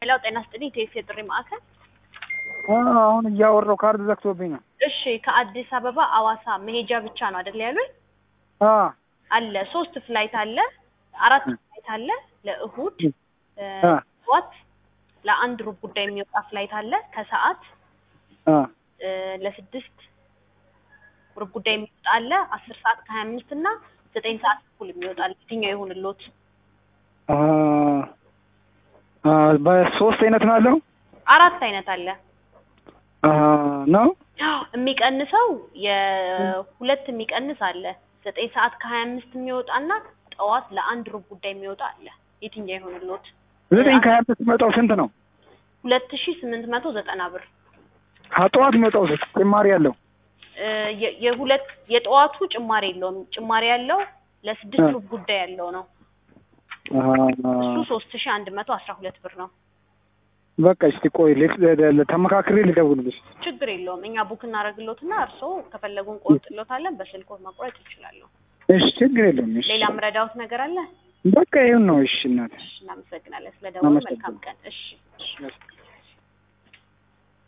ሄሎ ጤና ስጥልኝ ቴስ የጥሪ ማዕከል አሁን እያወራሁ ካርድ ዘግቶብኝ ነው። እሺ ከአዲስ አበባ አዋሳ መሄጃ ብቻ ነው አይደል ያሉኝ አ አለ ሶስት ፍላይት አለ አራት ፍላይት አለ ለእሁድ እ አ ጠዋት ለአንድ ሩብ ጉዳይ የሚወጣ ፍላይት አለ ከሰዓት አ እ ለስድስት ሩብ ጉዳይ የሚወጣ አለ አስር ሰዓት ከሀያ አምስት እና ዘጠኝ ሰዓት እኩል የሚወጣ አለ የትኛው ይሁንልዎት አ አ በሶስት አይነት ነው ያለው አራት አይነት አለ አ ነው የሚቀንሰው የሁለት የሚቀንስ አለ ዘጠኝ ሰዓት ከሀያ አምስት የሚወጣና ጠዋት ለአንድ ሩብ ጉዳይ የሚወጣ አለ የትኛው ይሆንልዎት ዘጠኝ ከሀያ አምስት የሚመጣው ስንት ነው? ሁለት ሺ ስምንት መቶ ዘጠና ብር ጠዋት የሚመጣው ጭማሪ ያለው እ የ- የሁለት የጠዋቱ ጭማሪ የለውም ጭማሪ ያለው ለስድስት እ ሩብ ጉዳይ ያለው ነው አ እሱ ሶስት ሺ አንድ መቶ አስራ ሁለት ብር ነው በቃ እስቲ ቆይ ልት- ለ- ተመካክሬ ልደውልልሽ። ችግር የለውም እኛ ቡክ እናደርግሎትና እርስዎ ከፈለጉ እንቆርጥሎታለን በስልክዎ መቁረጥ ይችላሉ እሺ ችግር የለውም። እሺ ሌላ ምረዳዎት ነገር አለ በቃ ይሁን ነው። እሺ እናት እሺ እናመሰግናለን ስለደወሉ መልካም ቀን እሺ እሺ